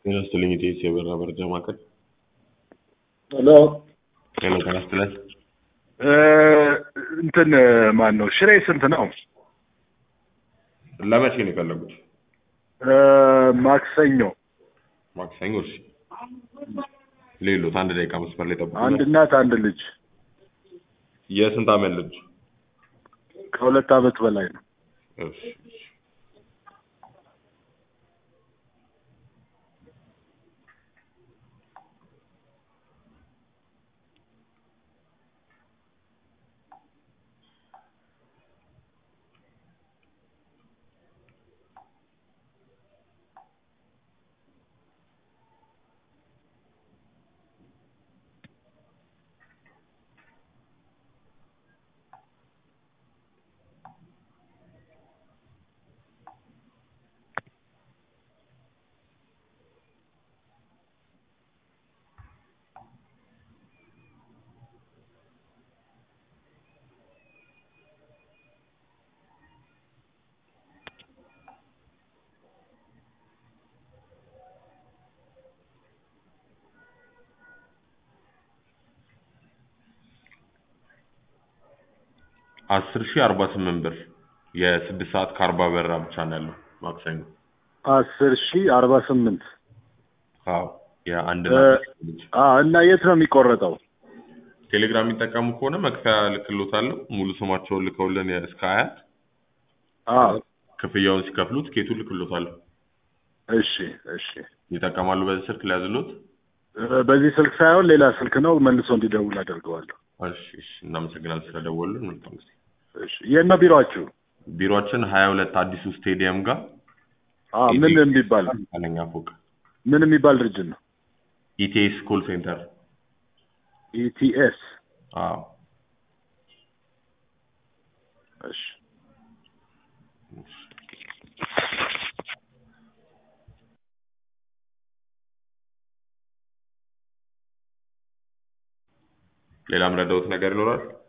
ጤና ይስጥልኝ ኢቴስ የበራ መረጃ ማዕከል። ሄሎ ሄሎ ጤና ይስጥልን። እ እንትን ማን ነው ሽሬ ስንት ነው? ለመቼ ነው የፈለጉት? እ ማክሰኞ ማክሰኞ። እሺ ሌሎት አንድ ደቂቃ መስመር ላይ ጠብቁ። አንድ እናት አንድ ልጅ የስንት ዓመት ልጅ? ከሁለት ዓመት በላይ ነው። እሺ እሺ። አስር ሺህ አርባ ስምንት ብር የስድስት ሰዓት ከአርባ በራ ብቻ ነው ያለው ማክሰኞ። አስር ሺ አርባ ስምንት አዎ የአንድ እ እናት ልጅ። አ እና የት ነው የሚቆረጠው? ቴሌግራም የሚጠቀሙ ከሆነ መክፈያ ልክሎታለሁ። ሙሉ ስማቸውን ልከውልን እስከ አያት አ ክፍያውን ሲከፍሉ ትኬቱን ልክሎታለሁ። እሺ እሺ። ይጠቀማሉ። በዚህ ስልክ ሊያዝሎት። እ በዚህ ስልክ ሳይሆን ሌላ ስልክ ነው መልሶ እንዲደውል አደርገዋለሁ። እሺ እሺ። እናመሰግናለን ስለደወሉልን። መልካም ጊዜ። እሺ የት ነው ቢሮአችሁ? ቢሮአችን ሀያ ሁለት አዲሱ ስቴዲየም ጋር አ ምን የሚባል አንደኛ ፎቅ ምን የሚባል ድርጅት ነው? ኢቲኤስ ኮል ሴንተር። ኢቲኤስ አዎ እሺ ሌላም ረዳውት ነገር ይኖራል?